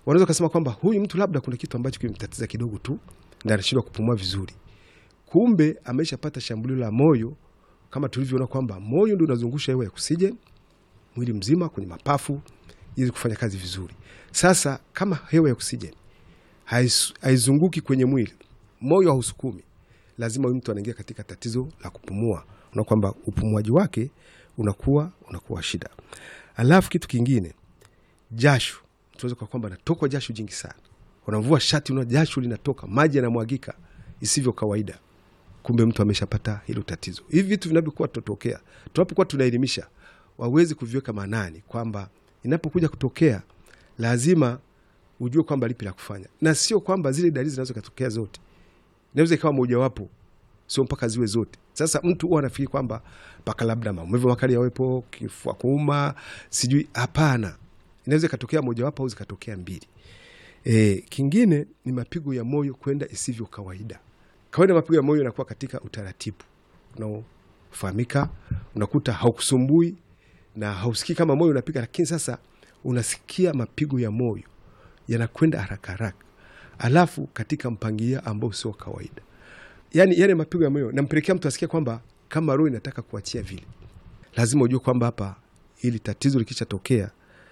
wanaweza kusema kwamba huyu mtu labda kuna kitu ambacho kimemtatiza kidogo tu na anashindwa kupumua vizuri, kumbe ameshapata shambulio la moyo, kama tulivyoona kwamba moyo ndio unazungusha hewa ya oksijeni mwili mzima kwenye mapafu ili kufanya kazi vizuri. Sasa kama hewa ya oksijeni hais- haizunguki kwenye mwili, moyo hausukumi, lazima huyu mtu anaingia katika tatizo la kupumua, na kwamba upumuaji wake unakuwa unakuwa shida. Alafu kitu kingine, jasho, tunaweza kwa kwamba anatokwa jasho jingi sana, unamvua shati, una jasho linatoka, maji yanamwagika isivyo kawaida kumbe mtu ameshapata hilo tatizo. Hivi vitu vinavyokuwa tutokea, tunapokuwa tunaelimisha, wawezi kuviweka maanani kwamba inapokuja kutokea lazima ujue kwamba lipi la kufanya, na sio kwamba zile dalili zinaweza kutokea zote, inaweza ikawa mojawapo, sio mpaka ziwe zote. Sasa mtu huwa anafikiri kwamba mpaka labda maumivu makali yawepo, kifua kuuma, sijui. Hapana, inaweza ikatokea mojawapo au zikatokea mbili. E, kingine ni mapigo ya moyo kwenda isivyo kawaida. Kawaida mapigo ya moyo yanakuwa katika utaratibu unaofahamika, unakuta haukusumbui na hausikii kama moyo unapiga, lakini sasa unasikia mapigo ya moyo yanakwenda haraka haraka, alafu katika mpangilio ambao sio kawaida. Yani yale mapigo ya moyo nampelekea mtu asikia kwamba kama roho inataka kuachia vile. Lazima ujue kwamba hapa ili tatizo likishatokea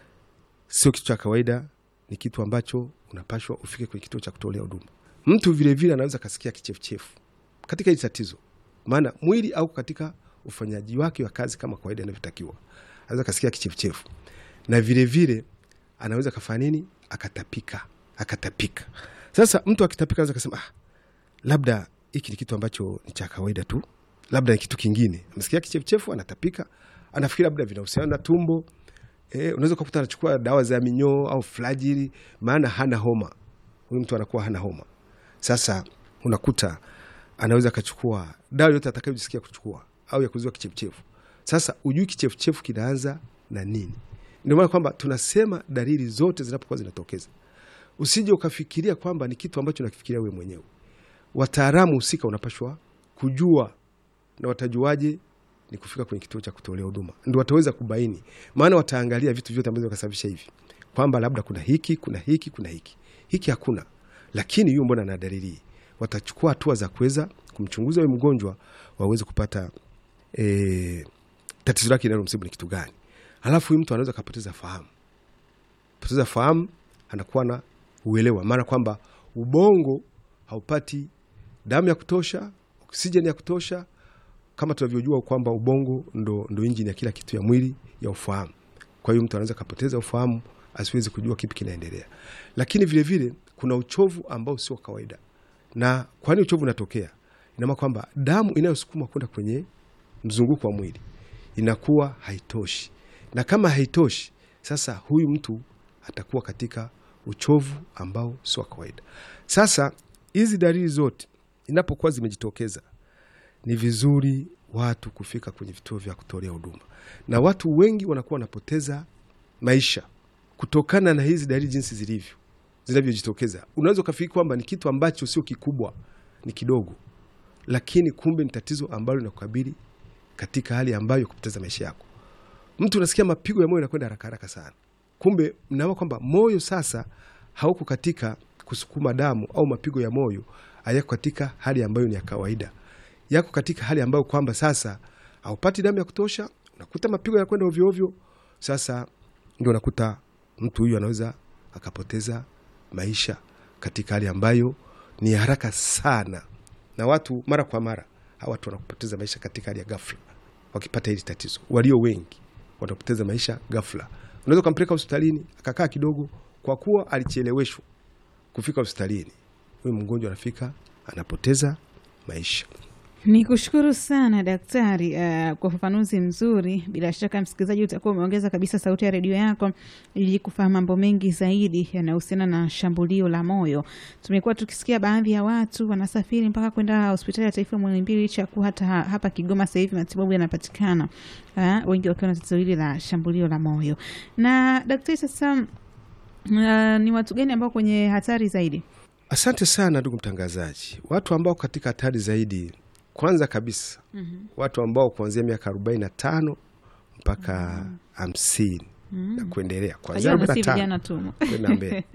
sio kitu cha kawaida, ni kitu ambacho unapashwa ufike kwenye kituo cha kutolea huduma. Mtu vilevile anaweza akasikia kichefuchefu katika hili tatizo, maana mwili au katika ufanyaji wake wa kazi kama kawaida inavyotakiwa, anaweza akasikia kichefuchefu na vilevile vile, anaweza kafanya nini, akatapika akatapika. Sasa mtu akitapika anaweza kasema ah, labda hiki ni kitu ambacho ni cha kawaida tu, labda ni kitu kingine. Amesikia kichefuchefu, anatapika, anafikiri labda vinahusiana na tumbo. E, unaweza ukakuta anachukua dawa za minyoo au flajili, maana hana homa. Huyu mtu anakuwa hana homa. Sasa unakuta anaweza akachukua dawa yote atakayojisikia kuchukua au ya kuzuia kichefuchefu. Sasa ujui kichefuchefu kinaanza na nini? Ndio maana kwamba tunasema dalili zote zinapokuwa zinatokeza, usije ukafikiria kwamba ni kitu ambacho unakifikiria wewe mwenyewe. Wataalamu husika unapashwa kujua, na watajuaje? Ni kufika kwenye kituo cha kutolea huduma, ndio wataweza kubaini, maana wataangalia vitu vyote ambavyo vikasababisha hivi, kwamba labda kuna hiki kuna hiki kuna hiki hiki hakuna, lakini huyu mbona na dalili hii. Watachukua hatua za kuweza kumchunguza huyu mgonjwa, waweze kupata e, tatizo lake linalomsibu ni kitu gani. Alafu huyu mtu anaweza kapoteza fahamu, poteza fahamu, anakuwa na uelewa, maana kwamba ubongo haupati damu ya kutosha, oksijeni ya kutosha kama tunavyojua kwamba ubongo ndo, ndo injini ya kila kitu ya mwili ya ufahamu. Kwa hiyo mtu anaweza kapoteza ufahamu asiwezi kujua kipi kinaendelea, lakini vilevile vile, kuna uchovu ambao sio kawaida. Na kwani uchovu unatokea, inamaana kwamba damu inayosukuma kwenda kwenye mzunguko wa mwili inakuwa haitoshi, na kama haitoshi, sasa huyu mtu atakuwa katika uchovu ambao sio wa kawaida. Sasa hizi dalili zote inapokuwa zimejitokeza ni vizuri watu kufika kwenye vituo vya kutolea huduma, na watu wengi wanakuwa wanapoteza maisha kutokana na hizi dalili jinsi zilivyo zinavyojitokeza. Unaweza ukafikiri kwamba ni kitu ambacho sio kikubwa, ni kidogo, lakini kumbe ni tatizo ambalo linakukabili katika hali ambayo ya kupoteza maisha yako. Mtu unasikia mapigo ya moyo yanakwenda haraka haraka sana, kumbe mnaona kwamba moyo sasa hauko katika kusukuma damu au mapigo ya moyo hayako katika hali ambayo ni ya kawaida yako katika hali ambayo kwamba sasa haupati damu ya kutosha, unakuta mapigo yanakwenda ovyo ovyo. Sasa ndio unakuta mtu huyu anaweza akapoteza maisha katika hali ambayo ni haraka sana, na watu mara kwa mara hawa watu wanapoteza maisha katika hali ya ghafla wakipata hili tatizo. Walio wengi wanapoteza maisha ghafla. Unaweza ukampeleka hospitalini akakaa kidogo, kwa kuwa alicheleweshwa kufika hospitalini, huyu mgonjwa anafika anapoteza maisha. Ni kushukuru sana daktari, uh, kwa ufafanuzi mzuri. Bila shaka msikilizaji, utakuwa umeongeza kabisa sauti ya redio yako ili kufahamu mambo mengi zaidi yanayohusiana na shambulio la moyo. Tumekuwa tukisikia baadhi ya watu wanasafiri mpaka kwenda hospitali ya taifa Muhimbili, licha ya kuwa hata hapa Kigoma sasa hivi matibabu yanapatikana, uh, wengi wakiwa na tatizo hili la shambulio la moyo. Na daktari, sasa uh, ni watu gani ambao kwenye hatari zaidi? Asante sana ndugu mtangazaji. Watu ambao katika hatari zaidi kwanza kabisa mm -hmm. watu ambao kuanzia miaka arobaini na tano mpaka hamsini mm -hmm. na kuendelea kuanzia arobaini na tano kwenda mbele